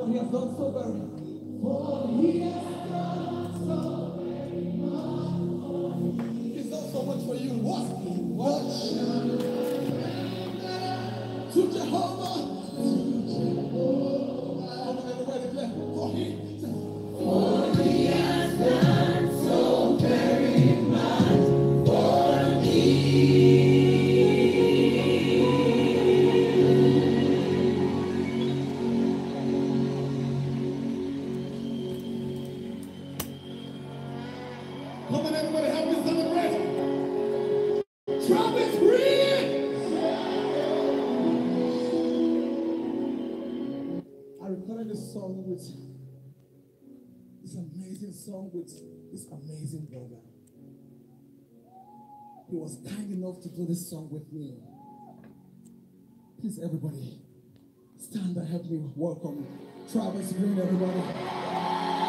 For he has done so very He's done so much for you. What? What? To Jehovah. Come on, everybody declare. For he. Come on, everybody, help me celebrate. Travis Green. I recorded this song with this amazing song with this amazing brother. He was kind enough to do this song with me. Please, everybody, stand and help me welcome Travis Green, everybody.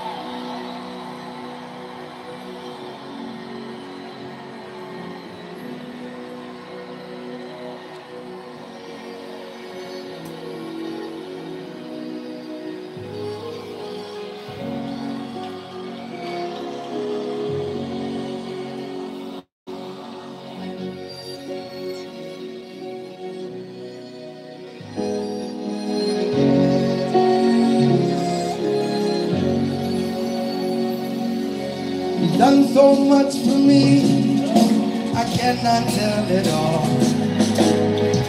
You've done so much for me, I cannot tell it all.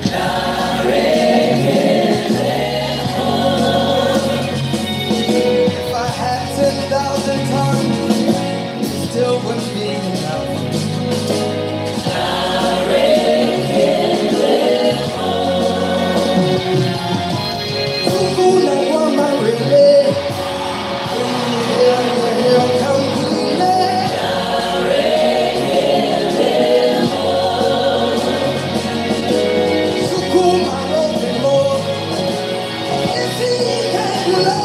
If I had 10,000 tongues, it still wouldn't be enough. Kuna wa mawele, here come kule. Sukuma rote mo, isi kekule,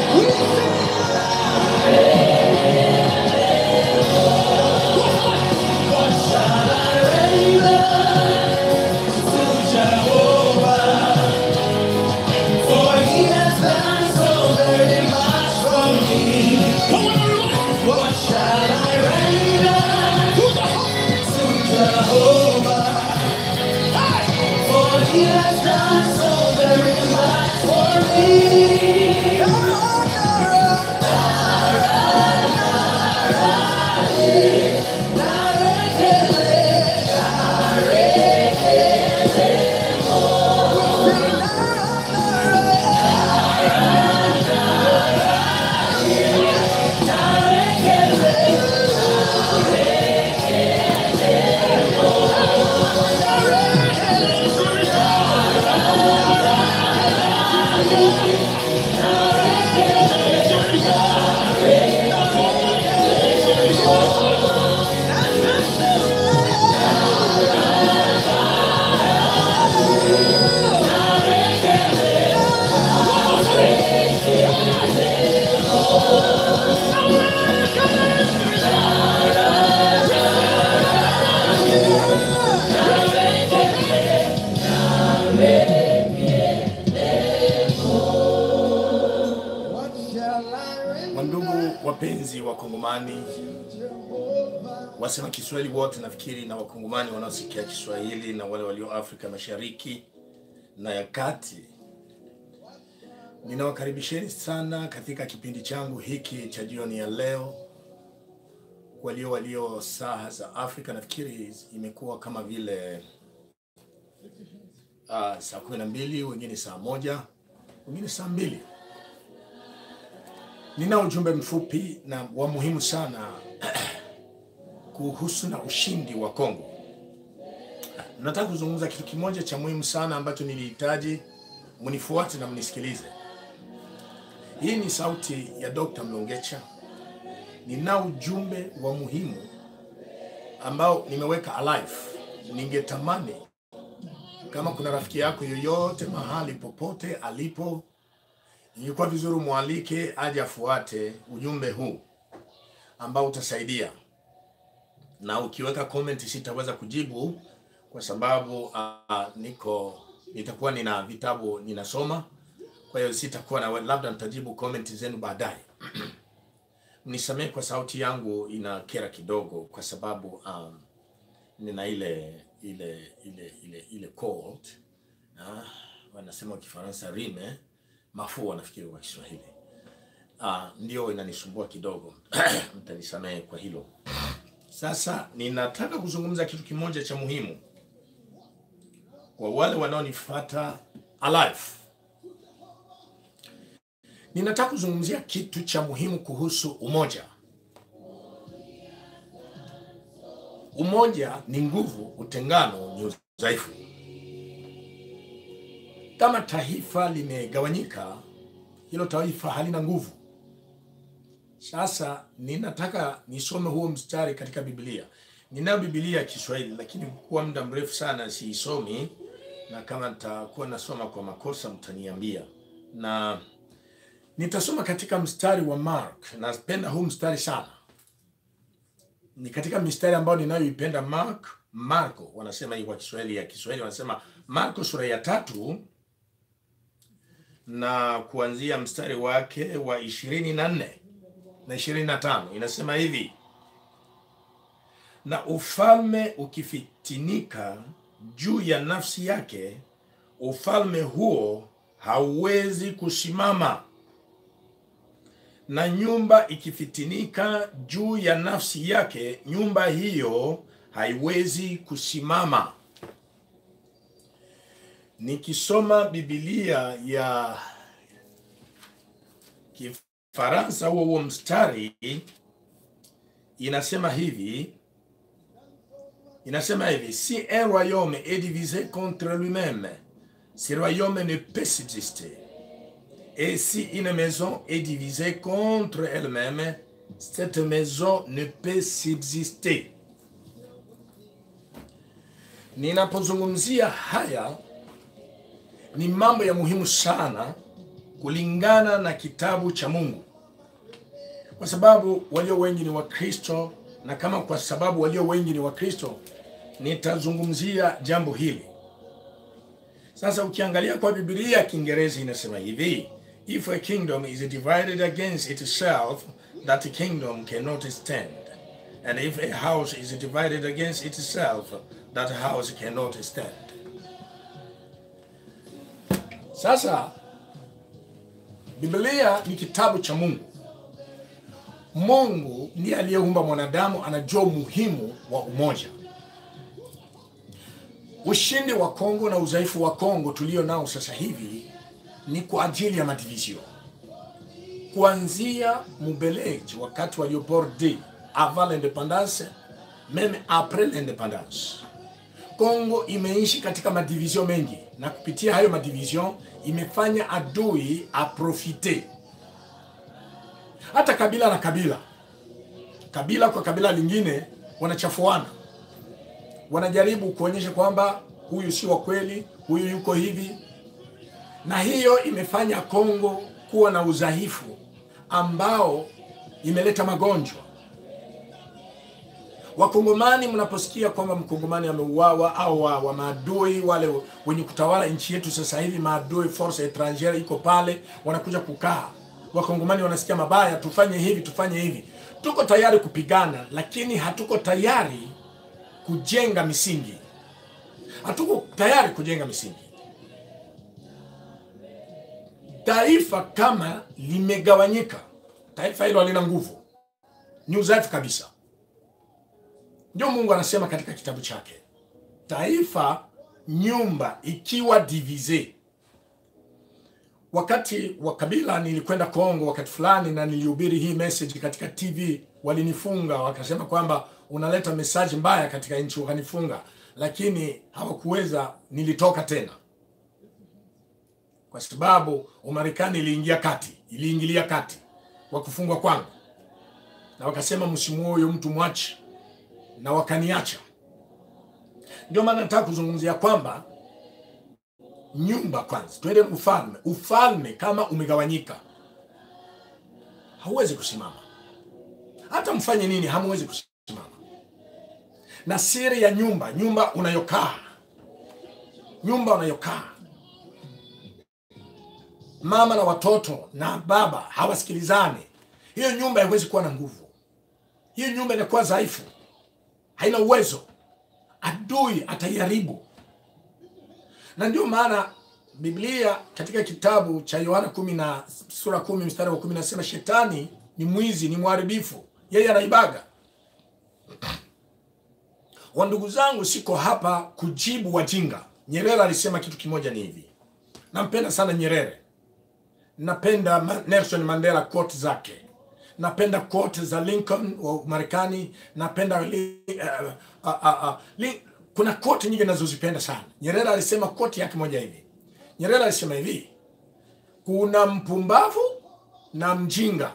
For he has done so very much for me. What shall I render to Jehovah? For he has done so very much for me. What shall I render Wandugu wapenzi wa Kongomani, to Jehovah? wasema Kiswahili wote nafikiri, na Wakongomani wanaosikia Kiswahili na wale walio Afrika Mashariki na ya Kati, ninawakaribisheni sana katika kipindi changu hiki cha jioni ya leo. Walio walio saa za Afrika nafikiri imekuwa kama vile uh, saa kumi na mbili, wengine saa moja, wengine saa mbili. Nina ujumbe mfupi na wa muhimu sana kuhusu na ushindi wa Kongo. Nataka kuzungumza kitu kimoja cha muhimu sana ambacho nilihitaji mnifuate na mnisikilize. Hii ni sauti ya Dr. Mlongecha. Nina ujumbe wa muhimu ambao nimeweka alive. Ningetamani kama kuna rafiki yako yoyote mahali popote alipo, ingekuwa vizuri mwalike aje afuate ujumbe huu ambao utasaidia, na ukiweka comment sitaweza kujibu kwa sababu uh, niko nitakuwa nina vitabu ninasoma. kwa hiyo sitakuwa na labda nitajibu comment zenu baadaye. Mnisamehe kwa sauti yangu inakera kidogo, kwa sababu um, nina ile ile ile ile ile cold ah, wanasema kwa Kifaransa rime, mafua nafikiri kwa Kiswahili ah, ndio inanisumbua kidogo mtanisamehe kwa hilo. Sasa ninataka kuzungumza kitu kimoja cha muhimu kwa wale wanaonifuata alive. Ninataka kuzungumzia kitu cha muhimu kuhusu umoja. Umoja ni nguvu, utengano ni udhaifu. Kama taifa limegawanyika, hilo taifa halina nguvu. Sasa ninataka nisome huo mstari katika Biblia. Ninayo Biblia ya Kiswahili, lakini kwa muda mrefu sana siisomi, na kama nitakuwa nasoma kwa makosa mtaniambia. Na nitasoma katika mstari wa Mark. Napenda huu mstari sana, ni katika mistari ambayo ninayoipenda. Mark, Marko wanasema hii kwa Kiswahili ya Kiswahili wanasema Marko sura ya tatu na kuanzia mstari wake wa ishirini na nne na ishirini na tano inasema hivi: na ufalme ukifitinika juu ya nafsi yake, ufalme huo hauwezi kusimama, na nyumba ikifitinika juu ya nafsi yake, nyumba hiyo haiwezi kusimama. Nikisoma Biblia ya Kifaransa, huo huo mstari inasema hivi inasema hivi si un royaume est divisé contre lui-même ce royaume ne peut subsister et si une maison est divisée contre elle-même cette maison ne peut subsister ninapozungumzia haya ni mambo ya muhimu sana kulingana na kitabu cha Mungu kwa sababu walio wengi ni Wakristo, na kama kwa sababu walio wengi ni Wakristo, nitazungumzia jambo hili. Sasa ukiangalia kwa Biblia ya Kiingereza inasema hivi, if a kingdom is divided against itself that kingdom cannot stand and if a house is divided against itself that house cannot stand. Sasa Biblia ni kitabu cha Mungu. Mungu ndiye aliyeumba mwanadamu, anajua umuhimu wa umoja. Ushindi wa Kongo na udhaifu wa Kongo tulio nao sasa hivi ni kwa ajili ya madivision, kuanzia Mubeleji wakati walioborde avant l'independance meme après l'independance. Kongo imeishi katika madivision mengi, na kupitia hayo madivision imefanya adui aprofite hata kabila na kabila, kabila kwa kabila lingine wanachafuana, wanajaribu kuonyesha kwamba huyu si wa kweli, huyu yuko hivi, na hiyo imefanya Kongo kuwa na udhaifu ambao imeleta magonjwa. Wakongomani, mnaposikia kwamba mkongomani ameuawa au wa, wa maadui wale wenye kutawala nchi yetu sasa hivi, maadui force etrangere iko pale, wanakuja kukaa Wakongomani wanasikia mabaya, tufanye hivi tufanye hivi. Tuko tayari kupigana, lakini hatuko tayari kujenga misingi, hatuko tayari kujenga misingi. Taifa kama limegawanyika, taifa hilo halina nguvu, ni udhaifu kabisa. Ndio Mungu anasema katika kitabu chake, taifa nyumba ikiwa divise Wakati wa Kabila nilikwenda Kongo wakati fulani, na nilihubiri hii message katika TV. Walinifunga wakasema kwamba unaleta message mbaya katika nchi, wakanifunga, lakini hawakuweza. Nilitoka tena kwa sababu Umarekani iliingia kati, iliingilia kati wa kufungwa kwangu, na wakasema msimuoe huyo mtu, mwache, na wakaniacha. Ndio maana nataka kuzungumzia kwamba nyumba kwanza, twende ufalme. Ufalme kama umegawanyika hauwezi kusimama, hata mfanye nini, hamwezi kusimama. Na siri ya nyumba, nyumba unayokaa, nyumba unayokaa, mama na watoto na baba hawasikilizani, hiyo nyumba haiwezi kuwa na nguvu. Hiyo nyumba inakuwa dhaifu, haina uwezo, adui ataiharibu. Na ndio maana Biblia katika kitabu cha Yohana kumi na sura kumi mstari wa kumi nasema shetani ni mwizi, ni mharibifu, yeye anaibaga. Wa ndugu zangu, siko hapa kujibu wajinga. Nyerere alisema kitu kimoja ni hivi, nampenda sana Nyerere, napenda Ma- Nelson Mandela quote zake, napenda quote za Lincoln wa Marekani, napenda li, uh, uh, uh, uh, li, kuna quote nyingi nazozipenda sana. Nyerere alisema quote yake moja hivi, Nyerere alisema hivi, kuna mpumbavu na mjinga.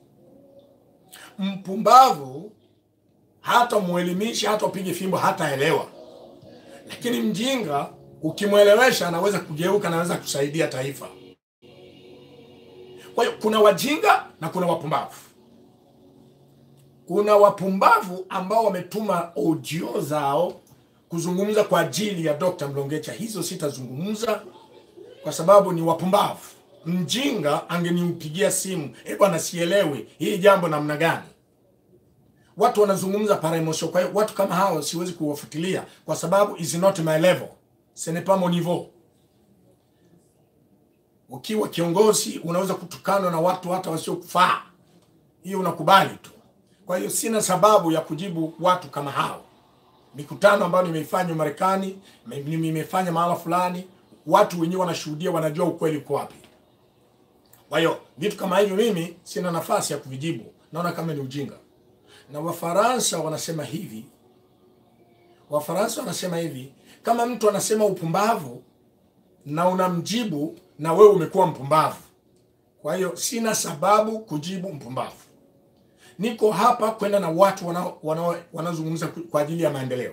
Mpumbavu hata mwelimisha hata upige fimbo hataelewa, lakini mjinga ukimwelewesha anaweza kugeuka, anaweza kusaidia taifa. Kwa hiyo kuna wajinga na kuna wapumbavu. Kuna wapumbavu ambao wametuma audio zao kuzungumza kwa ajili ya Dr. Mlongecha. Hizo sitazungumza kwa sababu ni wapumbavu. Mjinga angeniupigia simu, eh bwana, sielewi hii jambo namna gani. Watu wanazungumza para emotion. Kwa hiyo watu kama hao siwezi kuwafuatilia kwa sababu is not my level, ce n'est pas mon niveau. Ukiwa kiongozi unaweza kutukanwa na watu hata wasiokufaa, hiyo unakubali tu. Kwa hiyo sina sababu ya kujibu watu kama hao. Mikutano ambayo nimeifanya Marekani, me- nimefanya mahala fulani, watu wenyewe wanashuhudia, wanajua ukweli uko wapi. Kwa hiyo vitu kama hivyo mimi sina nafasi ya kuvijibu, naona kama ni ujinga. Na Wafaransa wanasema hivi, Wafaransa wanasema hivi, kama mtu anasema upumbavu na unamjibu na wewe umekuwa mpumbavu. Kwa hiyo sina sababu kujibu mpumbavu. Niko hapa kwenda na watu wanao- wanao- wanaozungumza ku- kwa ajili ya maendeleo.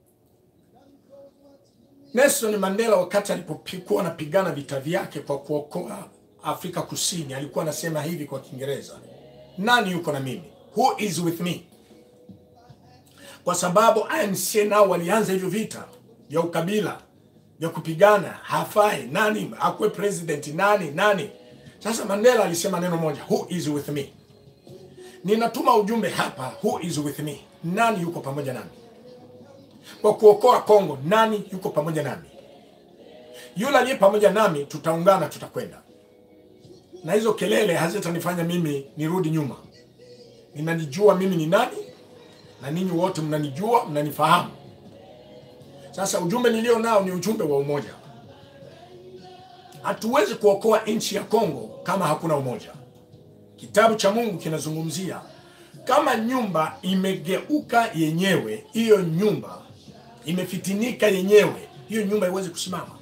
Nelson Mandela wakati alipokuwa anapigana vita vyake kwa kuokoa Afrika Kusini, alikuwa anasema hivi kwa Kiingereza, nani yuko na mimi? Who is with me? Kwa sababu ANC nao walianza hivyo vita vya ukabila vya kupigana, hafai nani akuwe president, nani nani. Sasa Mandela alisema neno moja, who is with me? Ninatuma ujumbe hapa, who is with me? Nani yuko pamoja nami? Kwa kuokoa Kongo, nani yuko pamoja nami? Yule aliye pamoja nami, tutaungana, tutakwenda. Na hizo kelele hazitanifanya mimi nirudi nyuma. Ninanijua mimi ni nani, na ninyi wote mnanijua, mnanifahamu. Sasa ujumbe nilio nao ni ujumbe wa umoja. Hatuwezi kuokoa nchi ya Kongo kama hakuna umoja. Kitabu cha Mungu kinazungumzia kama nyumba imegeuka yenyewe, hiyo nyumba imefitinika yenyewe, hiyo nyumba haiwezi kusimama.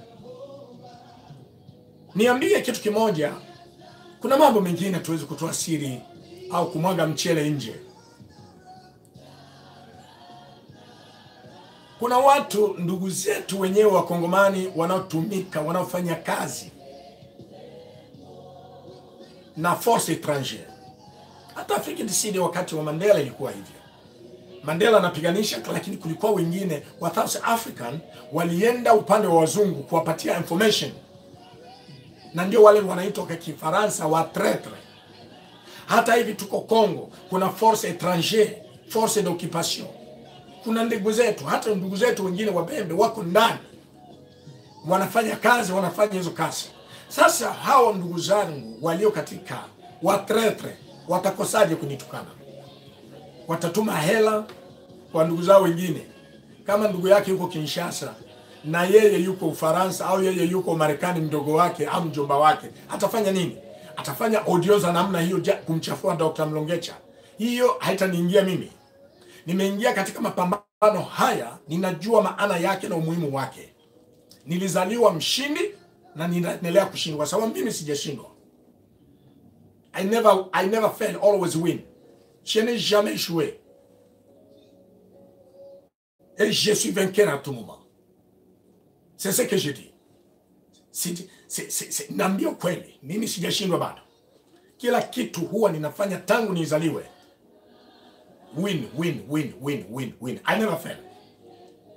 Niambie kitu kimoja, kuna mambo mengine tuwezi kutoa siri au kumwaga mchele nje. Kuna watu ndugu zetu wenyewe wakongomani wanaotumika wanaofanya kazi na force étrangère. Hata Afrika Kusini wakati wa Mandela ilikuwa hivyo. Mandela anapiganisha, lakini kulikuwa wengine wa South African walienda upande wa wazungu kuwapatia information, na ndio wale wanaitwa kwa Kifaransa wa traitre. Hata hivi tuko Congo, kuna force étrangère, force d'occupation. Kuna ndugu zetu, hata ndugu zetu wengine wabembe wako ndani wanafanya kazi, wanafanya hizo kazi. Sasa hao ndugu zangu walio katika watretre watakosaje kunitukana? Watatuma hela kwa ndugu zao wengine. Kama ndugu yake yuko Kinshasa na yeye yuko Ufaransa au yeye yuko Marekani, mdogo wake au mjomba wake, atafanya nini? Atafanya audio za namna hiyo ja- kumchafua Dr. Mlongecha. Hiyo haitaniingia mimi. Nimeingia katika mapambano haya, ninajua maana yake na umuhimu wake. Nilizaliwa mshindi na ninaendelea kushinda kwa sababu mimi sijashindwa. I never, I never fail, always win. Je n'ai jamais échoué. Et je suis vainqueur à tout moment. C'est ce que je dis. Si, si, si, si, naambia ukweli, mimi sijashindwa bado. Kila kitu huwa ninafanya tangu nizaliwe. Win, win, win, win, win, win. I never fail.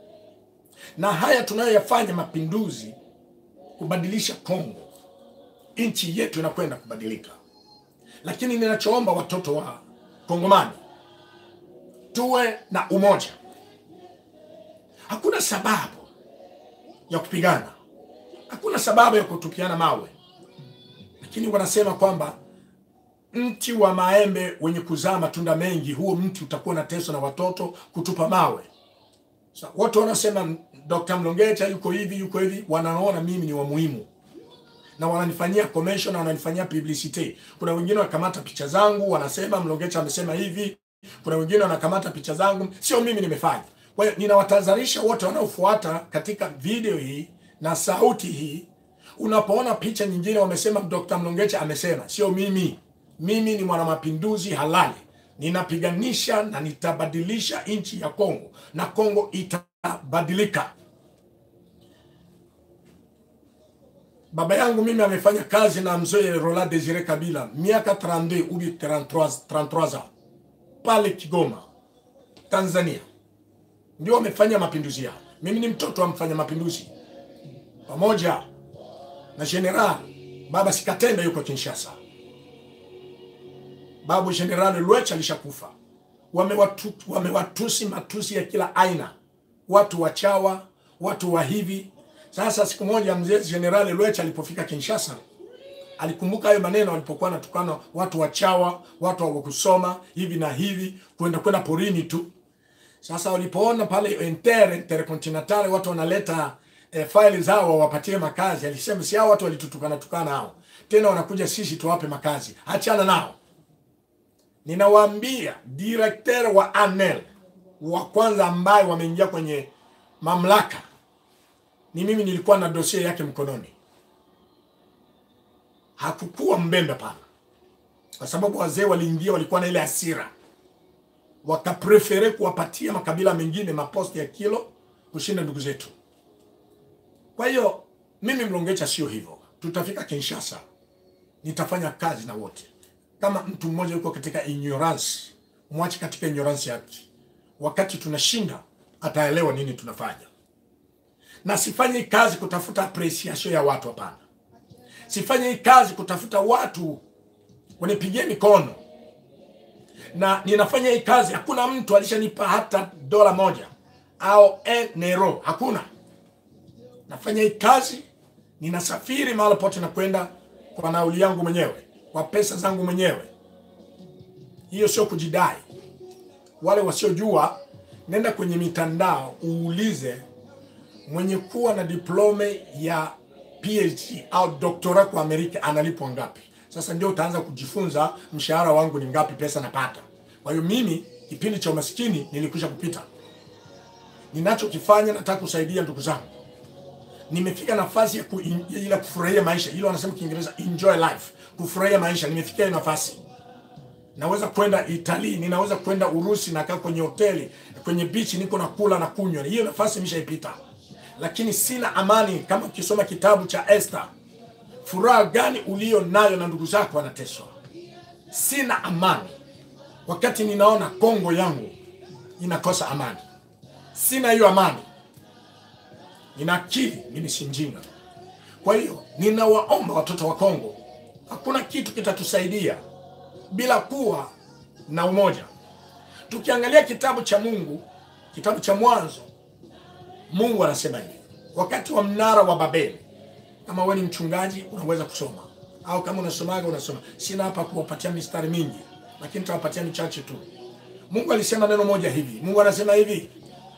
Na haya tunayoyafanya mapinduzi kubadilisha Kongo nchi yetu inakwenda kubadilika. Lakini ninachoomba watoto wa Kongomani, tuwe na umoja. Hakuna sababu ya kupigana, hakuna sababu ya kutupiana mawe, lakini wanasema kwamba mti wa maembe wenye kuzaa matunda mengi, huo mti utakuwa na teso na watoto kutupa mawe. So, watu wanasema Dr. Mlongecha yuko hivi yuko hivi, wanaona mimi ni wa muhimu na wananifanyia commercial na wananifanyia publicity. Kuna wengine wanakamata picha zangu wanasema Mlongecha amesema hivi, kuna wengine wanakamata picha zangu, sio mimi nimefanya. Kwa hiyo ninawatahadharisha wote wanaofuata katika video hii na sauti hii, unapoona picha nyingine wamesema Dr. Mlongecha amesema, sio mimi. Mimi ni mwanamapinduzi halali, ninapiganisha na nitabadilisha nchi ya Kongo na Kongo itabadilika. Baba yangu mimi amefanya kazi na mzee Roland Desire Kabila miaka 32 ubi 33, 33 ans pale Kigoma, Tanzania, ndio amefanya mapinduzi yao. Mimi ni mtoto wa mfanya mapinduzi pamoja na General Baba Sikatenda yuko Kinshasa. Babu General Lwecha alishakufa. Wamewatu, wamewatusi matusi ya kila aina, watu wachawa, watu wa hivi. Sasa siku moja mzee General Lwecha alipofika Kinshasa alikumbuka hayo maneno alipokuwa anatukana watu wachawa, watu wa kusoma hivi na hivi, kwenda kwenda porini tu. Sasa walipoona pale Inter Intercontinental watu wanaleta eh, faili zao wawapatie makazi, alisema si hao watu walitutukana tukana hao, tena wanakuja sisi tuwape makazi, achana nao. Ninawaambia directeur wa ANEL wa kwanza ambaye wameingia kwenye mamlaka ni mimi, nilikuwa na dosie yake mkononi. Hakukuwa mbembe pana, kwa sababu wazee waliingia, walikuwa na ile hasira, wakaprefere kuwapatia makabila mengine maposti ya kilo kushinda ndugu zetu. Kwa hiyo mimi Mlongecha sio hivyo, tutafika Kinshasa, nitafanya kazi na wote kama mtu mmoja yuko katika ignorance, mwache katika ignorance yake. Wakati tunashinda ataelewa nini tunafanya, na sifanye hii kazi kutafuta appreciation ya watu. Hapana, sifanye hii kazi kutafuta watu wanipigie mikono, na ninafanya hii kazi, hakuna mtu alishanipa hata dola moja au enero, hakuna. Nafanya hii kazi, ninasafiri mahali pote na kwenda kwa nauli yangu mwenyewe kwa pesa zangu mwenyewe. Hiyo sio kujidai. Wale wasiojua, nenda kwenye mitandao uulize mwenye kuwa na diplome ya PhD au doktora kwa Amerika analipwa ngapi. Sasa ndio utaanza kujifunza mshahara wangu ni ngapi, pesa napata. Kwa hiyo mimi kipindi cha umaskini nilikwisha kupita. Ninachokifanya nataka kusaidia ndugu zangu. Nimefika nafasi ya ku, ila kufurahia maisha, ile wanasema Kiingereza enjoy life kufurahia maisha. Nimefikia hiyo nafasi, naweza kwenda Italy, ninaweza kwenda Urusi, nakaa kwenye hoteli, kwenye beach, niko na kula na kunywa. Hiyo nafasi nimeshaipita, lakini sina amani. Kama ukisoma kitabu cha Esther, furaha gani ulio nayo na ndugu zako wanateswa? Sina amani wakati ninaona Kongo yangu inakosa amani. Sina hiyo amani, nina akili, mimi si mjinga. Kwa hiyo ninawaomba watoto wa Kongo Hakuna kitu kitatusaidia bila kuwa na umoja. Tukiangalia kitabu cha Mungu, kitabu cha Mwanzo, Mungu anasema hivi wakati wa mnara wa Babeli. Kama wewe ni mchungaji unaweza kusoma, au kama unasomaga unasoma. Sina hapa kuwapatia mistari mingi, lakini nitawapatia michache tu. Mungu alisema neno moja hivi. Mungu anasema hivi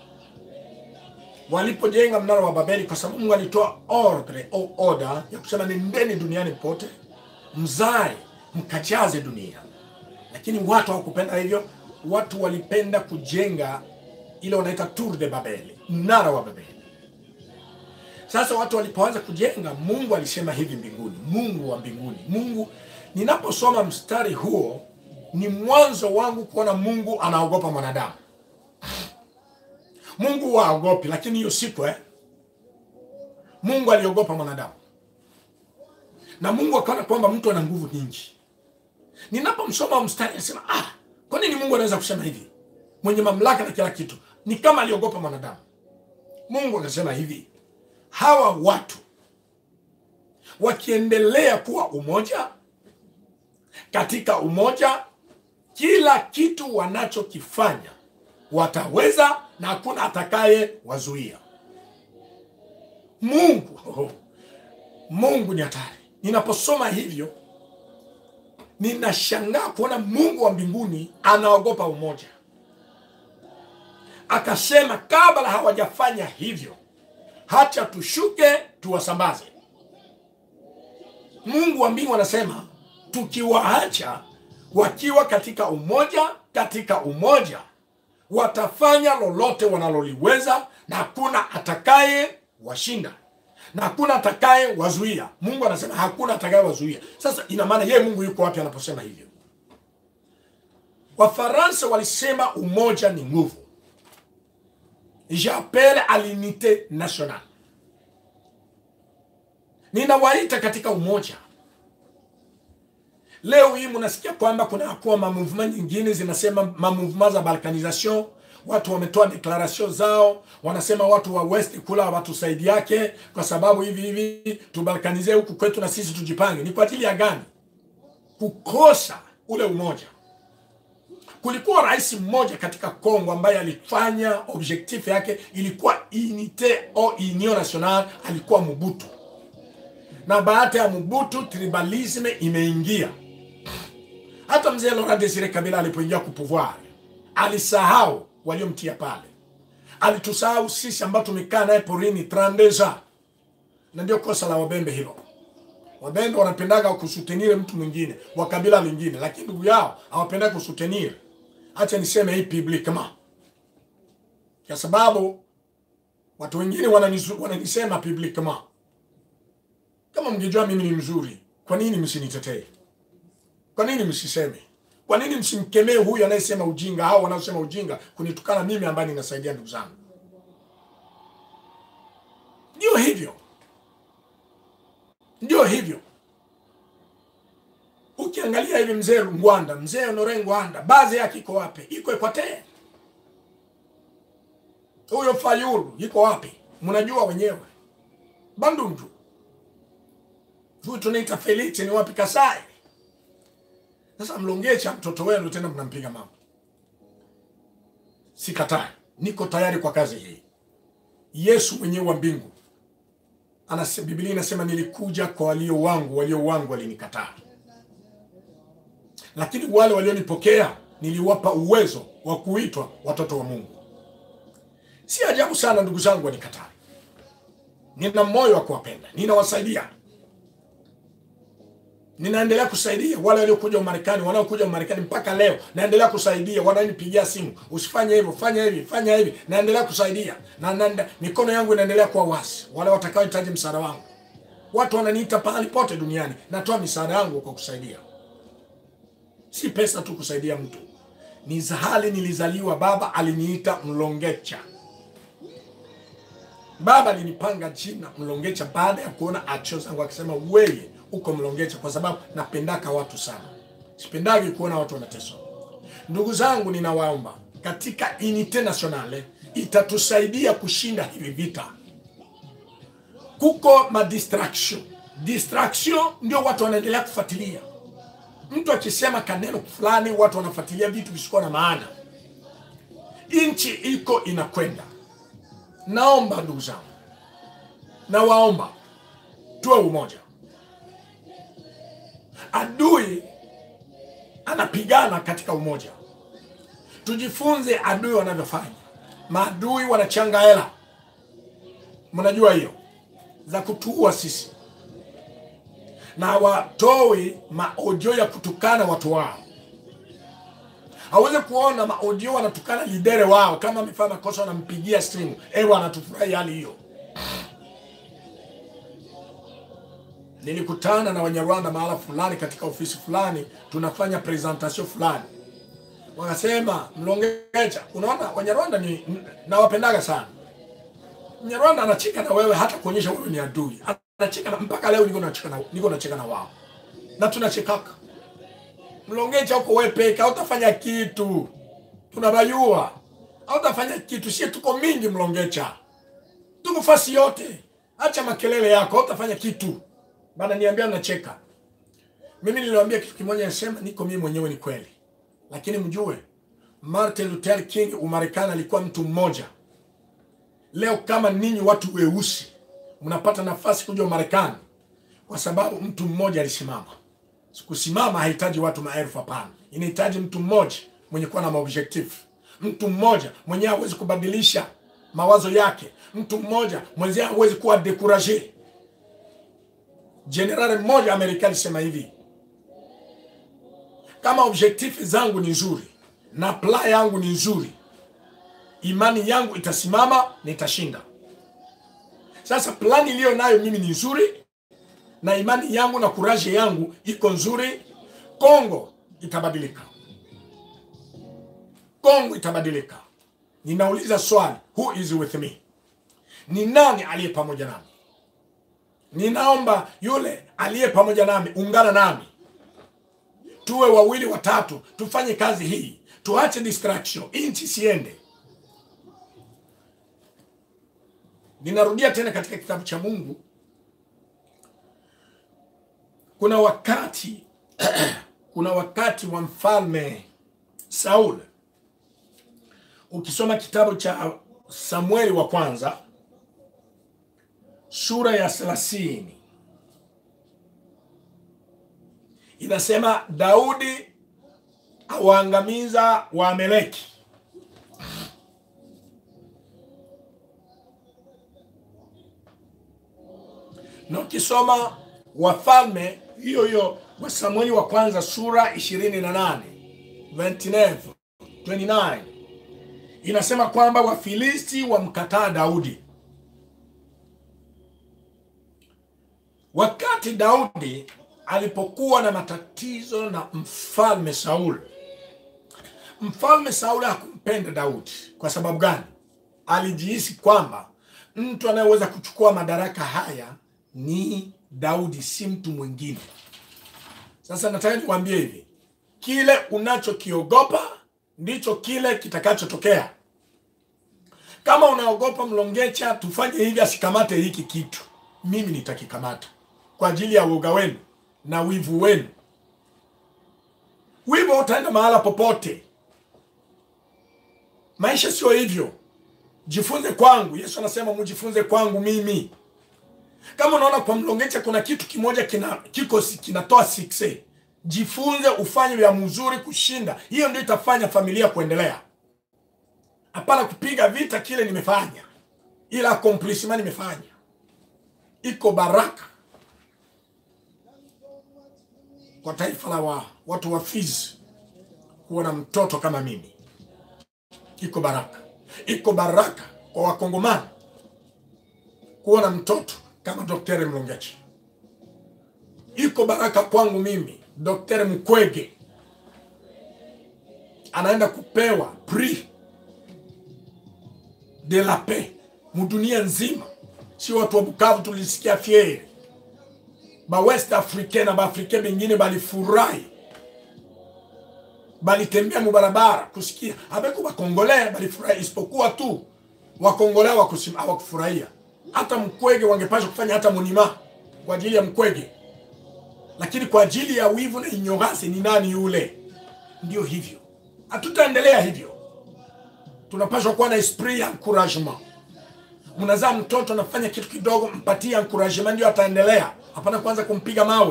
walipojenga mnara wa Babeli, kwa sababu Mungu alitoa ordre au order ya kusema nendeni duniani pote mzae mkajaze dunia, lakini watu hawakupenda hivyo. Watu walipenda kujenga ile wanaita tour de Babel, mnara wa Babeli. Sasa watu walipoanza kujenga, Mungu alisema hivi mbinguni, Mungu wa mbinguni, Mungu. Ninaposoma mstari huo, ni mwanzo wangu kuona Mungu anaogopa mwanadamu. Mungu waogopi, lakini hiyo siku eh, Mungu aliogopa mwanadamu na Mungu akaona kwamba mtu ana nguvu nyingi. Ninapomsoma mstari nasema ah, kwa nini Mungu anaweza kusema hivi? Mwenye mamlaka na kila kitu, ni kama aliogopa mwanadamu. Mungu akasema hivi, hawa watu wakiendelea kuwa umoja katika umoja kila kitu wanachokifanya wataweza na hakuna atakaye wazuia mungu oh, mungu ni hatari ninaposoma hivyo ninashangaa kuona mungu wa mbinguni anaogopa umoja akasema kabla hawajafanya hivyo hacha tushuke tuwasambaze mungu wa mbingu anasema tukiwaacha wakiwa katika umoja katika umoja watafanya lolote wanaloliweza na hakuna atakaye washinda na hakuna atakaye wazuia mungu anasema hakuna atakaye wazuia sasa ina maana yeye mungu yuko wapi anaposema hivyo wafaransa walisema umoja ni nguvu j'appelle à l'unité nationale ninawaita katika umoja leo hii mnasikia kwamba kuna kuwa mamouvement nyingine zinasema mamouvement za balkanisation watu wametoa declaration zao wanasema watu wa west kula watusaidi yake kwa sababu hivi hivi tubalkanize huku kwetu na sisi tujipange ni kwa ajili ya gani kukosa ule umoja kulikuwa rais mmoja katika Kongo ambaye alifanya objectif yake ilikuwa unité au union nationale, alikuwa Mobutu. Na baada ya Mobutu tribalisme imeingia. Hata mzee Laurent Desire Kabila alipoingia ku pouvoir alisahau waliomtia pale, alitusahau sisi ambao tumekaa naye porini 32 ans, na ndio kosa la wabembe hilo. Wabembe wanapendaga kusutenire mtu mwingine wa kabila lingine, lakini ndugu yao hawapendagi kusutenire. Acha niseme hii publiquement, kwa sababu watu wengine wananisu- wananisema publiquement. Kama mngejua mimi ni mzuri, kwa nini msinitetee? Kwa nini msiseme? Kwa nini msimkemee huyu anayesema ujinga au wanaosema ujinga kunitukana mimi ambaye ninasaidia ndugu zangu? Ndio hivyo, ndio hivyo. Ukiangalia hivi mzee Ngwanda, mzee Honore Ngwanda, baadhi yake iko wapi? Iko Equateur. Huyo Fayulu iko wapi? Mnajua wenyewe. Bandundu. Huyu tunaita Felix ni wapi? Kasai. Sasa mlongecha mtoto wenu tena mnampiga mama. Sikatai, niko tayari kwa kazi hii. Yesu mwenyewe wa mbingu anasema, Biblia inasema nilikuja kwa walio wangu, walio wangu walinikataa, lakini wale walionipokea niliwapa uwezo wa kuitwa watoto wa Mungu. Si ajabu sana ndugu zangu wanikataa. Nina moyo wa kuwapenda, ninawasaidia ninaendelea kusaidia wale waliokuja Umarekani, wanaokuja Umarekani mpaka leo, naendelea kusaidia. Wananipigia simu, usifanye hivyo, fanya hivi, fanya hivi, naendelea kusaidia na, na mikono yangu inaendelea kuwa wasi, wale watakaohitaji msaada wangu. Watu wananiita pahali pote duniani, natoa misaada yangu kwa kusaidia. Si pesa tu kusaidia mtu, ni zahali nilizaliwa, baba aliniita Mlongecha. Baba alinipanga jina Mlongecha baada ya kuona acho zangu, akisema weye uko Mlongecha kwa sababu napendaka watu sana, sipendagi kuona watu wanateswa. Ndugu zangu, ninawaomba katika unite nationale itatusaidia kushinda hivi vita. Kuko madistraction, distraction ndio watu wanaendelea kufuatilia. Mtu akisema kaneno fulani, watu wanafuatilia vitu visikuwa na maana. Nchi iko inakwenda. Naomba ndugu zangu, nawaomba tuwe umoja. Adui anapigana katika umoja. Tujifunze adui wanavyofanya. Maadui wanachanga hela, mnajua hiyo, za kutuua sisi, na watoi maojo ya kutukana watu wao. Hawezi kuona maodio wanatukana lidere wao, kama amefanya makosa wanampigia simu, ewe anatufurahi hali hiyo. Nilikutana na Wanyarwanda mahala fulani katika ofisi fulani, tunafanya presentation fulani, wakasema Mlongecha, unaona Wanyarwanda ni nawapendaga sana. Mnyarwanda anacheka na wewe hata kuonyesha wewe ni adui, anacheka na, mpaka leo niko nacheka na niko nacheka na wao na tunachekaka. Mlongecha huko wewe peke, hautafanya kitu, tunabayua hautafanya kitu. Sie tuko mingi Mlongecha, tuko fasi yote, acha makelele yako, hautafanya kitu bana niambia nacheka. Mimi niliwaambia kitu kimoja, nasema niko mimi mwenyewe, ni kweli, lakini mjue Martin Luther King Umarekani alikuwa mtu mmoja. Leo kama ninyi watu weusi mnapata nafasi kuja Umarekani kwa sababu mtu mmoja alisimama. Kusimama hahitaji watu maelfu, hapana, inahitaji mtu mmoja mwenye kuwa na maobjective, mtu mmoja mwenye hawezi kubadilisha mawazo yake, mtu mmoja mwenye hawezi kuwa dekuraje. Jenerali mmoja Amerika alisema hivi, kama objective zangu ni nzuri na plan yangu ni nzuri, imani yangu itasimama, nitashinda. Sasa plani iliyo nayo mimi ni nzuri na imani yangu na kuraje yangu iko nzuri, Kongo itabadilika. Kongo itabadilika. Ninauliza swali, who is with me? Ni nani aliye pamoja nami? Ninaomba yule aliye pamoja nami, ungana nami, tuwe wawili watatu, tufanye kazi hii, tuache distraction, inchi siende. Ninarudia tena katika kitabu cha Mungu, kuna wakati kuna wakati wa mfalme Saul. Ukisoma kitabu cha Samueli wa kwanza sura ya thelathini inasema Daudi awaangamiza Waameleki. Na ukisoma Wafalme hiyo hiyo wa Samueli wa kwanza sura 28 29 29 inasema kwamba Wafilisti wamkataa Daudi. Wakati Daudi alipokuwa na matatizo na mfalme Saul, mfalme Saul hakumpenda Daudi. Kwa sababu gani? Alijihisi kwamba mtu anayeweza kuchukua madaraka haya ni Daudi, si mtu mwingine. Sasa nataka nikwambie hivi, kile unachokiogopa ndicho kile kitakachotokea. Kama unaogopa Mlongecha tufanye hivi asikamate hiki kitu, mimi nitakikamata kwa ajili ya uoga wenu na wivu wenu. Wivu utaenda mahala popote. Maisha sio hivyo. Jifunze kwangu. Yesu anasema mujifunze kwangu mimi. Kama unaona kwa Mlongecha kuna kitu kimoja kina kiko kinatoa sikse, jifunze ufanye vya mzuri kushinda. Hiyo ndio itafanya familia kuendelea. Hapana kupiga vita kile nimefanya, ila accomplishment nimefanya. Iko baraka kwa taifa la wa, watu wa Fizi kuwa na mtoto kama mimi. Iko baraka, iko baraka kwa Wakongomani kuwa na mtoto kama Daktari Mlongecha. Iko baraka kwangu mimi, Daktari Mkwege anaenda kupewa prix de la paix mudunia nzima, si watu wa Bukavu tulisikia fieri ba West Africain na baafrikain bengine balifurahi, balitembea mubarabara kusikia abeko bakongole balifurahi, isipokuwa tu wakongole hawakufurahia. Hata Mkwege wangepasha kufanya hata monima kwa ajili ya Mkwege, lakini kwa ajili ya wivu na ignorance, ni nani yule? Ndio hivyo, hatutaendelea hivyo. Tunapaswa kuwa na esprit ya encouragement. Mnazaa mtoto anafanya kitu kidogo, mpatie encouragement, ndio ataendelea. Hapana kwanza kumpiga mawe.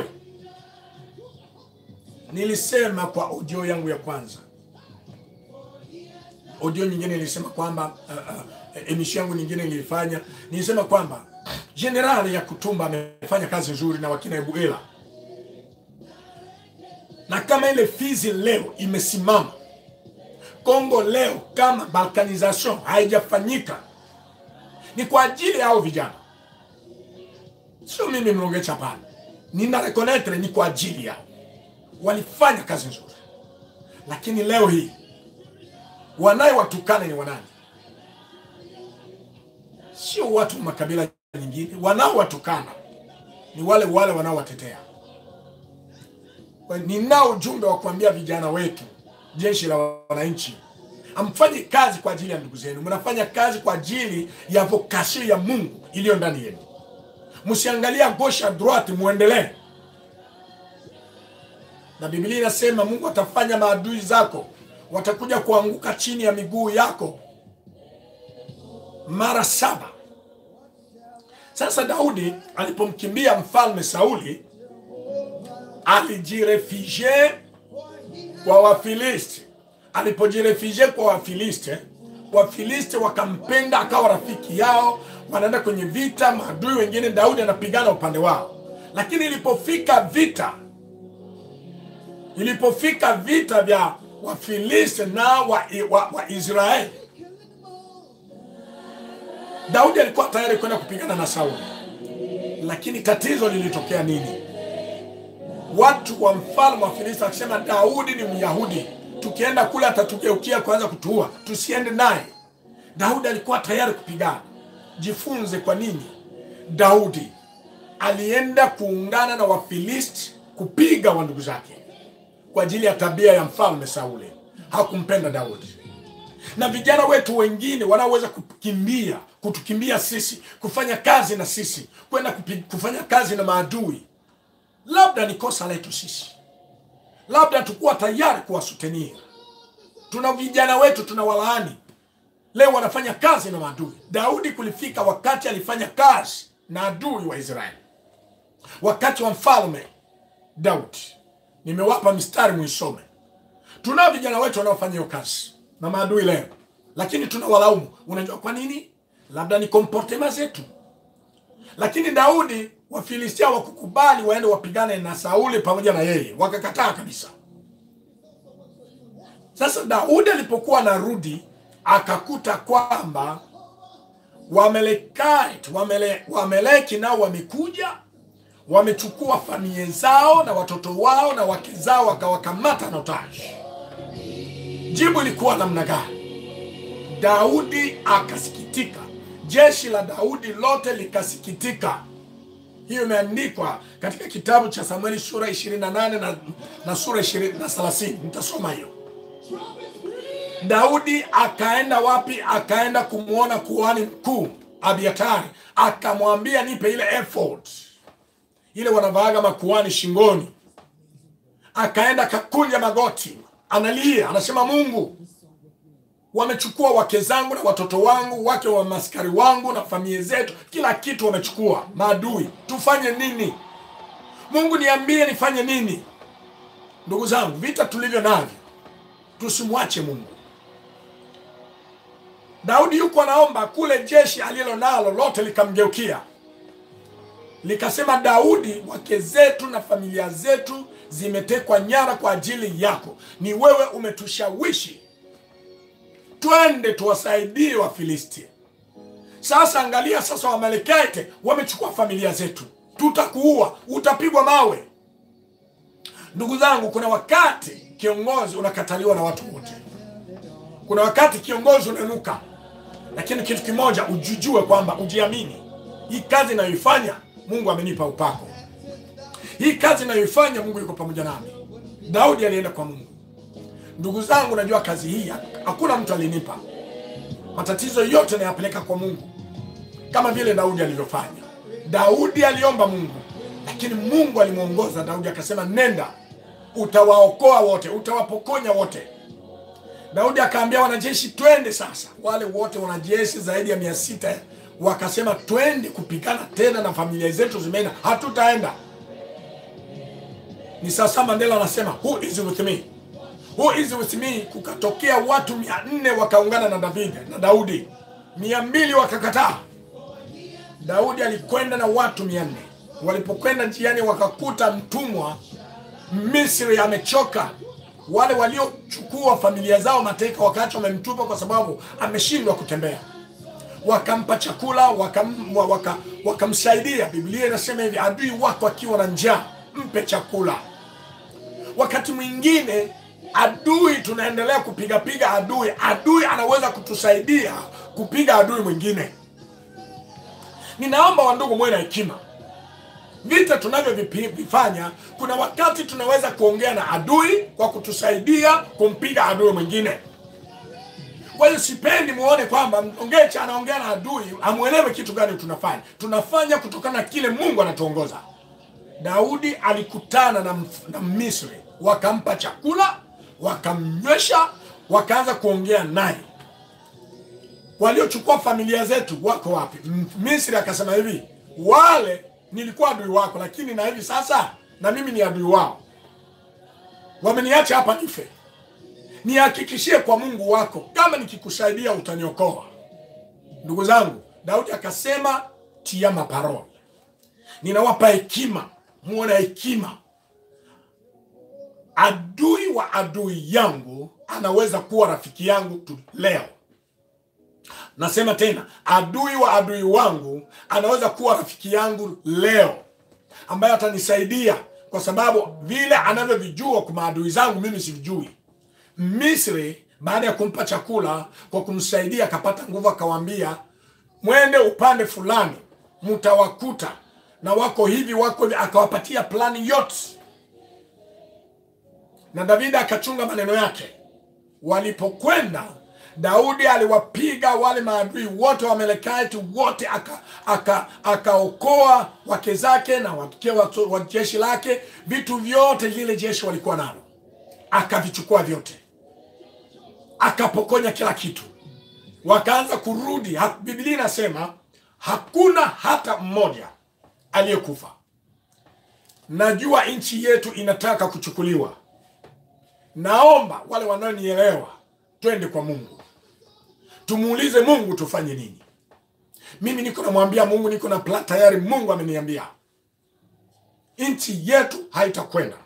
Nilisema kwa audio yangu ya kwanza, audio nyingine nilisema kwamba uh, uh, emission yangu nyingine nilifanya, nilisema kwamba General ya Kutumba amefanya kazi nzuri na wakina Ebuela, na kama ile Fizi leo imesimama Kongo leo, kama balkanization haijafanyika ni kwa ajili yao vijana, sio mimi Mlongecha. Hapana, nina reconnaître ni kwa ajili yao, walifanya kazi nzuri, lakini leo hii wanaye watukane ni wanani? Sio watu wa makabila nyingine, wanaowatukana ni wale wale wanaowatetea. Ninao ujumbe wa kuambia vijana wetu, jeshi la wananchi Amfanye kazi kwa ajili ya ndugu zenu, mnafanya kazi kwa ajili ya vokasio ya Mungu iliyo ndani yenu. msiangalia gauche à droite, muendelee. Na Biblia inasema Mungu atafanya maadui zako watakuja kuanguka chini ya miguu yako mara saba. Sasa Daudi alipomkimbia mfalme Sauli alijirefugie kwa Wafilisti. Alipojirefugie kwa Wafilisti, Wafilisti wakampenda, akawa rafiki yao, wanaenda kwenye vita, maadui wengine, Daudi anapigana upande wao. Lakini ilipofika vita, ilipofika vita vya Wafilisti na wa, wa, wa Israeli, Daudi alikuwa tayari kwenda kupigana na Sauli, lakini tatizo lilitokea nini? Watu wa mfalme wa Filisti wakisema Daudi ni Myahudi, tukienda kule atatugeukia kuanza kutuua, tusiende naye. Daudi alikuwa tayari kupigana. Jifunze kwa nini Daudi alienda kuungana na Wafilisti kupiga wa ndugu zake kwa ajili ya tabia ya mfalme Sauli. Hakumpenda Daudi. Na vijana wetu wengine wanaoweza kukimbia kutukimbia sisi, kufanya kazi na sisi, kwenda kupi- kufanya kazi na maadui, labda ni kosa letu sisi, labda tukuwa tayari kuwasutenia. Tuna vijana wetu tunawalaani leo wanafanya kazi na maadui. Daudi kulifika wakati alifanya kazi na adui wa Israeli, wakati wa mfalme Daudi. Nimewapa mistari muisome. Tunao vijana wetu wanaofanya hiyo kazi na maadui leo, lakini tunawalaumu. Unajua kwa nini? Labda ni komportema zetu. Lakini Daudi, Wafilistia wakukubali waende wapigane na Sauli pamoja na yeye, wakakataa kabisa. Sasa Daudi alipokuwa anarudi akakuta kwamba Wamelekite, wamele, Wameleki nao wamekuja wamechukua familia zao na watoto wao na wake zao wakawakamata na otaji. Jibu ilikuwa namna gani? Daudi akasikitika, jeshi la Daudi lote likasikitika. Hiyo imeandikwa katika kitabu cha Samueli sura 28 na, na sura 20 na 30. Nitasoma hiyo. Daudi akaenda wapi? Akaenda kumwona kuhani mkuu Abiatari, akamwambia nipe ile ephod ile wanavaaga makuhani shingoni. Akaenda akakunja magoti, analia, anasema Mungu, wamechukua wake zangu na watoto wangu, wake wa maskari wangu na familia zetu, kila kitu wamechukua maadui, tufanye nini? Mungu niambie nifanye nini? Ndugu zangu, vita tulivyo navyo, tusimwache Mungu. Daudi yuko anaomba kule, jeshi alilo nalo lote likamgeukia likasema, Daudi, wake zetu na familia zetu zimetekwa nyara kwa ajili yako, ni wewe umetushawishi twende tuwasaidie Wafilisti. Sasa angalia sasa, Wamalekite wamechukua familia zetu, tutakuua, utapigwa mawe. Ndugu zangu, kuna wakati kiongozi unakataliwa na watu wote, kuna wakati kiongozi unanuka, lakini kitu kimoja ujijue kwamba ujiamini, hii kazi inayoifanya Mungu amenipa upako, hii kazi inayoifanya Mungu yuko pamoja nami. Daudi alienda kwa Mungu. Ndugu zangu, najua kazi hii hakuna mtu alinipa. Matatizo yote nayapeleka kwa Mungu, kama vile Daudi alivyofanya. Daudi aliomba Mungu, lakini Mungu alimwongoza Daudi akasema, nenda, utawaokoa wote, utawapokonya wote. Daudi akaambia wanajeshi, twende sasa. Wale wote wanajeshi zaidi ya mia sita wakasema, twende kupigana tena na familia zetu zimeenda, hatutaenda. Ni sasa Mandela anasema who is with me Who is with me? Kukatokea watu mia nne wakaungana na David na Daudi, mia mbili wakakataa. Daudi alikwenda na watu mia nne. Walipokwenda njiani, wakakuta mtumwa Misri amechoka. Wale waliochukua familia zao mateka wakati wamemtupa kwa sababu ameshindwa kutembea, wakampa chakula, wakam, waka, wakamsaidia. Biblia inasema hivi, adui wako akiwa na njaa mpe chakula. Wakati mwingine adui tunaendelea kupiga piga adui, adui anaweza kutusaidia kupiga adui mwingine. Ninaomba wandugu, mwe na hekima. Vita tunavyovifanya, kuna wakati tunaweza kuongea na adui kwa kutusaidia kumpiga adui mwingine. Kwa hiyo sipendi muone kwamba Mlongecha anaongea na adui, amwelewe kitu gani tunafanya. Tunafanya kutokana na kile Mungu anatuongoza. Daudi alikutana na, Mf- na Misri, wakampa chakula, wakamnywesha, wakaanza kuongea naye. Waliochukua familia zetu wako wapi? M- Misri akasema hivi, wale nilikuwa adui wako, lakini na hivi sasa na mimi ni adui wao, wameniacha hapa nife. Nihakikishie kwa Mungu wako, kama nikikusaidia utaniokoa. Ndugu zangu, Daudi akasema tia maparoli ninawapa hekima, muone hekima. Adui wa adui yangu anaweza kuwa rafiki yangu tu leo. Nasema tena, adui wa adui wangu anaweza kuwa rafiki yangu leo, ambaye atanisaidia kwa sababu vile anavyovijua kwa maadui zangu mimi sivijui. Misri baada ya kumpa chakula kwa kumsaidia akapata nguvu, akawaambia mwende upande fulani, mtawakuta na wako hivi wako hivi, akawapatia plani yote, na Davidi akachunga maneno yake. Walipokwenda, Daudi aliwapiga wale maadui wote wa Amalekiti wote, aka- aka- akaokoa wake zake na wake wa wa jeshi lake, vitu vyote lile jeshi walikuwa nalo, akavichukua vyote, akapokonya kila kitu, wakaanza kurudi. Ha- Biblia inasema hakuna hata mmoja aliyekufa. Najua nchi yetu inataka kuchukuliwa. Naomba wale wanaonielewa, twende kwa Mungu, tumuulize Mungu tufanye nini. Mimi niko namwambia Mungu, niko na plan tayari. Mungu ameniambia nchi yetu haitakwenda.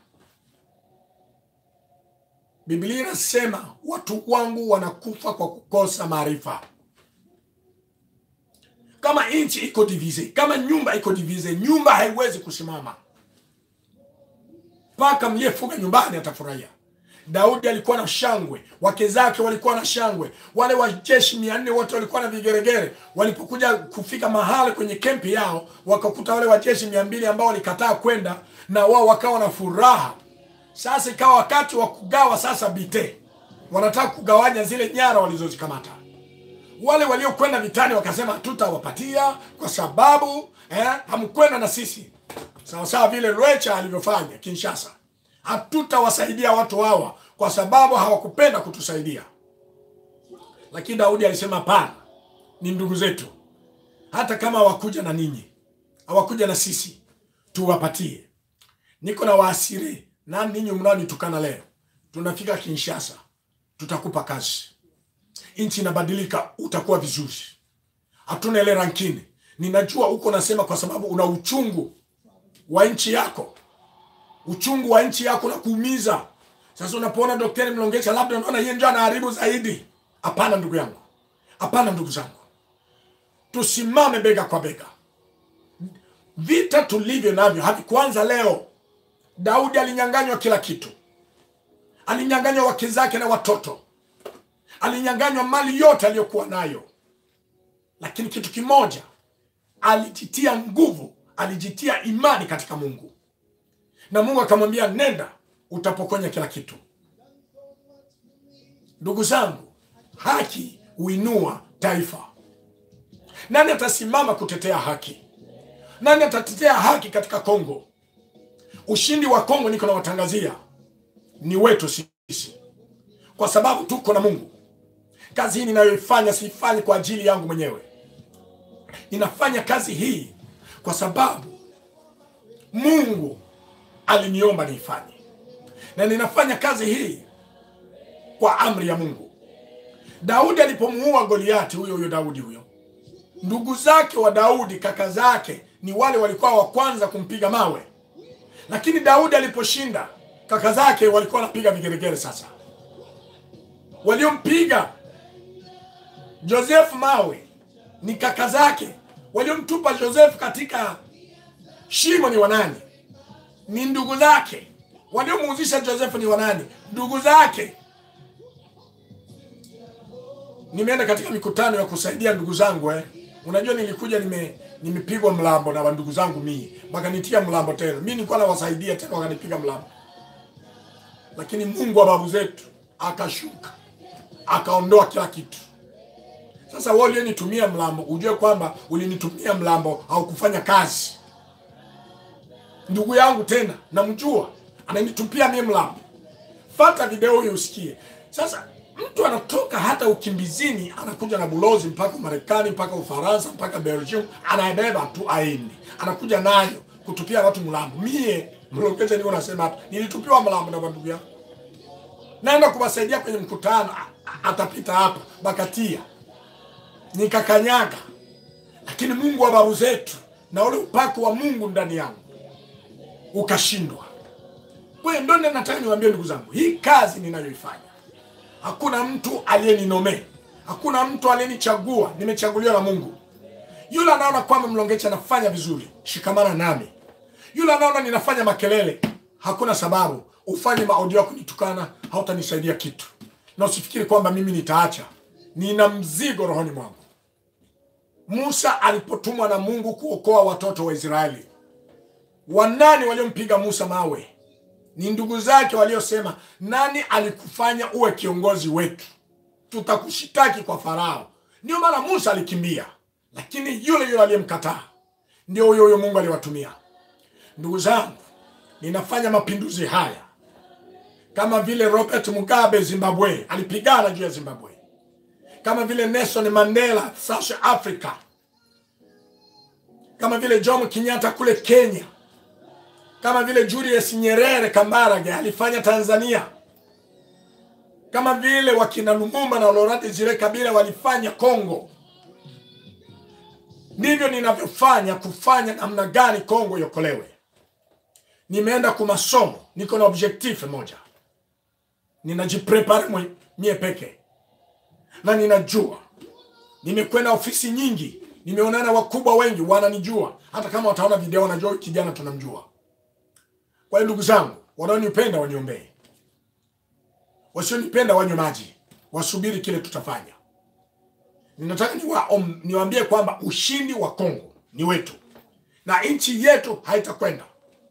Biblia inasema watu wangu wanakufa kwa kukosa maarifa. Kama nchi iko divise, kama nyumba iko divise, nyumba haiwezi kusimama mpaka mliyefuga nyumbani atafurahia. Daudi alikuwa na shangwe, wake zake walikuwa na shangwe, wale wajeshi mia nne wote walikuwa na vigeregere. Walipokuja kufika mahali kwenye kempi yao, wakakuta wale wajeshi mia mbili ambao walikataa kwenda, na wao wakawa na furaha. Sasa ikawa wakati wa kugawa sasa bite, wanataka kugawanya zile nyara walizozikamata wale waliokwenda vitani wakasema hatutawapatia kwa sababu eh, hamkwenda na sisi sawa sawa vile Lwecha alivyofanya Kinshasa. Hatutawasaidia watu hawa kwa sababu hawakupenda kutusaidia. Lakini Daudi alisema hapana, ni ndugu zetu, hata kama hawakuja na ninyi, hawakuja na sisi, tuwapatie. Niko na waasiri na ninyi mnaonitukana leo, tunafika Kinshasa, tutakupa kazi nchi inabadilika, utakuwa vizuri. Hatuna ile rankini. Ninajua uko nasema kwa sababu una uchungu wa nchi yako, uchungu wa nchi yako na kuumiza. Sasa unapoona Daktari Mlongecha labda unaona yeye ndio anaharibu zaidi. Hapana ndugu yangu, hapana ndugu zangu, tusimame bega kwa bega. Vita tulivyo navyo havikuanza leo. Daudi alinyang'anywa kila kitu, alinyang'anywa wake zake na watoto alinyang'anywa mali yote aliyokuwa nayo, lakini kitu kimoja, alijitia nguvu, alijitia imani katika Mungu, na Mungu akamwambia nenda, utapokonya kila kitu. Ndugu zangu, haki huinua taifa. Nani atasimama kutetea haki? Nani atatetea haki katika Kongo? Ushindi wa Kongo, niko nawatangazia, ni wetu sisi, kwa sababu tuko na Mungu. Kazi hii ninayoifanya siifanyi kwa ajili yangu mwenyewe, ninafanya kazi hii kwa sababu Mungu aliniomba niifanye, na ninafanya kazi hii kwa amri ya Mungu. Daudi alipomuua Goliati, huyo huyo Daudi huyo, ndugu zake wa Daudi, kaka zake, ni wale walikuwa wa kwanza kumpiga mawe, lakini Daudi aliposhinda, kaka zake walikuwa wanapiga vigeregere. Sasa waliompiga Joseph mawe ni kaka zake, waliomtupa Joseph katika shimo ni wanani? Ni ndugu zake. Waliomuuzisha Joseph ni wanani? Ndugu zake. Nimeenda katika mikutano ya kusaidia ndugu zangu eh. Unajua nilikuja nime nimepigwa mlambo na ndugu zangu mimi, wakanitia mlambo tena. Mimi nilikuwa nawasaidia tena wakanipiga mlambo, lakini Mungu wa babu zetu akashuka akaondoa kila kitu. Sasa wewe uliyenitumia mlambo, ujue kwamba ulinitumia mlambo haukufanya kazi. Ndugu yangu tena namjua, ananitupia mie mlambo. Fata video hiyo usikie. Sasa mtu anatoka hata ukimbizini, anakuja na bulozi mpaka Marekani, mpaka Ufaransa, mpaka Belgium, anaibeba tu aende, anakuja nayo kutupia watu mlambo. Mie mlokete niko nasema hapa, nilitupiwa mlambo na ndugu yangu, naenda kuwasaidia kwenye mkutano, a- a- atapita hapa Bakatia, nikakanyaga, lakini Mungu wa babu zetu na ule upako wa Mungu ndani yangu ukashindwa. Kwa hiyo ndio nataka niwaambie ndugu zangu, hii kazi ninayoifanya hakuna mtu aliyeninomee, hakuna mtu aliyenichagua, nimechaguliwa na Mungu. Yule anaona kwamba Mlongecha anafanya vizuri, shikamana nami. Yule anaona ninafanya makelele, hakuna sababu ufanye maaudio ya kunitukana, hautanisaidia kitu, na usifikiri kwamba mimi nitaacha. Nina mzigo rohoni mwangu. Musa alipotumwa na Mungu kuokoa watoto wa Israeli, wanani waliompiga Musa mawe? Ni ndugu zake waliosema, nani alikufanya uwe kiongozi wetu? Tutakushitaki kwa Farao. Ndio maana Musa alikimbia, lakini yule yule aliyemkataa ndio huyo huyo Mungu aliwatumia. Ndugu zangu, ninafanya mapinduzi haya kama vile Robert Mugabe Zimbabwe alipigana juu ya Zimbabwe, kama vile Nelson Mandela South Africa, kama vile Jomo Kenyatta kule Kenya, kama vile Julius Nyerere Kambarage alifanya Tanzania, kama vile wakina Lumumba na Laurent Desire Kabila walifanya Kongo. Ndivyo ninavyofanya kufanya namna gani Kongo iokolewe. Nimeenda kwa masomo, niko na objectif moja, ninajiprepare mwe- mie peke, na ninajua nimekwenda ofisi nyingi, nimeonana wakubwa wengi, wananijua. Hata kama wataona video, wanajua huyu kijana tunamjua. Kwa hiyo ndugu zangu, wanaonipenda waniombee, wasionipenda wanywe maji, wasubiri kile tutafanya. Ninataka niwaom- niwaambie kwamba ushindi wa Kongo ni wetu, na nchi yetu haitakwenda,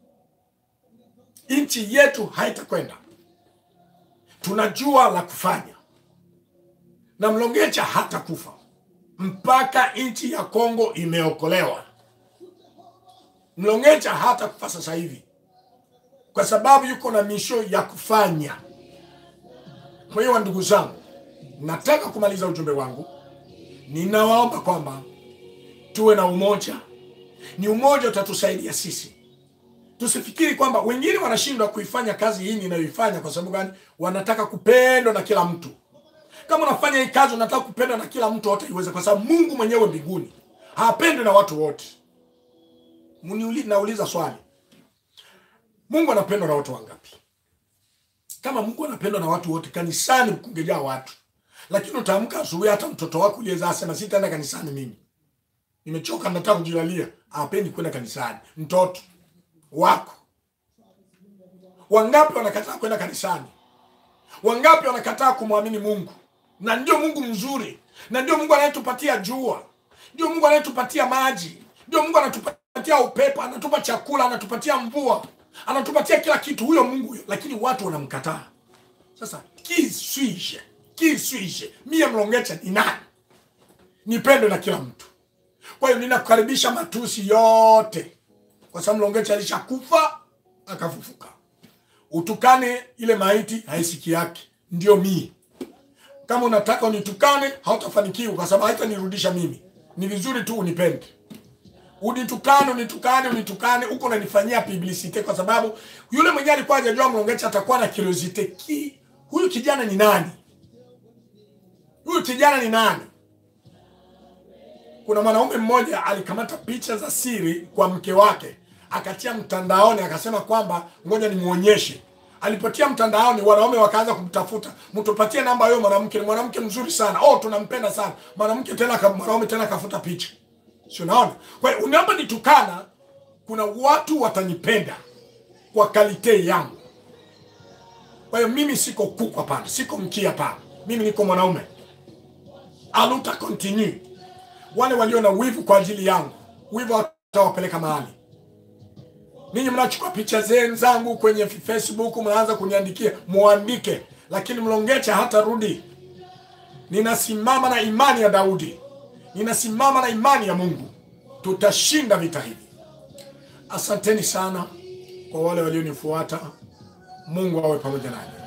nchi yetu haitakwenda. Tunajua la kufanya, na Mlongecha hatakufa mpaka nchi ya Kongo imeokolewa. Mlongecha hatakufa sasa hivi kwa sababu yuko na misho ya kufanya. Kwa hiyo ndugu zangu, nataka kumaliza ujumbe wangu. Ninawaomba kwamba tuwe na umoja, ni umoja utatusaidia sisi. Tusifikiri kwamba wengine wanashindwa kuifanya kazi hii ninayoifanya. Kwa sababu gani? Wanataka kupendwa na kila mtu. Kama unafanya hii kazi unataka kupendwa na kila mtu, hataiweza, kwa sababu Mungu mwenyewe mbinguni hapendwi na watu wote. Mniuli- Nauliza swali, Mungu anapendwa na watu wangapi? Kama Mungu anapendwa na watu wote, kanisani kungejaa watu, lakini utaamka asubuhi, hata mtoto wako uliyezaa asema sitaenda kanisani, mimi nimechoka, nataka kujilalia. Hapendi kwenda kanisani. Mtoto wako wangapi wanakataa kwenda kanisani? Wangapi wanakataa kumwamini Mungu? Na ndio Mungu mzuri, na ndio Mungu anayetupatia jua, ndio Mungu anayetupatia maji, ndio Mungu anatupatia upepo, anatupa chakula, anatupatia mvua, anatupatia kila kitu, huyo Mungu huyo, lakini watu wanamkataa. Sasa qui suis-je? Qui suis-je? Mie Mlongecha ni nani nipendwe na kila mtu? Kwa hiyo ninakukaribisha matusi yote, kwa sababu Mlongecha alishakufa akafufuka. Utukane ile maiti haisiki yake, ndio mie. Kama unataka unitukane, hautafanikiwa kwa sababu haitanirudisha mimi. Ni vizuri tu unipende, unitukane, unitukane, unitukane, huko unanifanyia publicite, kwa sababu yule mwenyewe alikuwa hajajua Mlongecha atakuwa na curiosity ki huyu kijana ni nani? Huyu kijana ni nani? Kuna mwanaume mmoja alikamata picha za siri kwa mke wake akatia mtandaoni, akasema kwamba ngoja nimuonyeshe. Alipotia mtandaoni, wanaume wakaanza kumtafuta, mtupatie namba huyo mwanamke, ni mwanamke mzuri sana, oh, tunampenda sana mwanamke. Tena aka- mwanaume tena akafuta picha, si unaona? Kwa hiyo unaponitukana, kuna watu watanipenda kwa kalite yangu. Kwa hiyo mimi siko kuku hapana, siko mkia hapana, mimi niko mwanaume. Aluta continue. Wale walio na wivu kwa ajili yangu, wivu watawapeleka mahali. Ninyi mnachukua picha zenu zangu kwenye Facebook, mnaanza kuniandikia, muandike, lakini Mlongecha hata rudi. ninasimama na imani ya Daudi, ninasimama na imani ya Mungu. Tutashinda vita hivi. Asanteni sana kwa wale walionifuata. Mungu awe pamoja nanyi.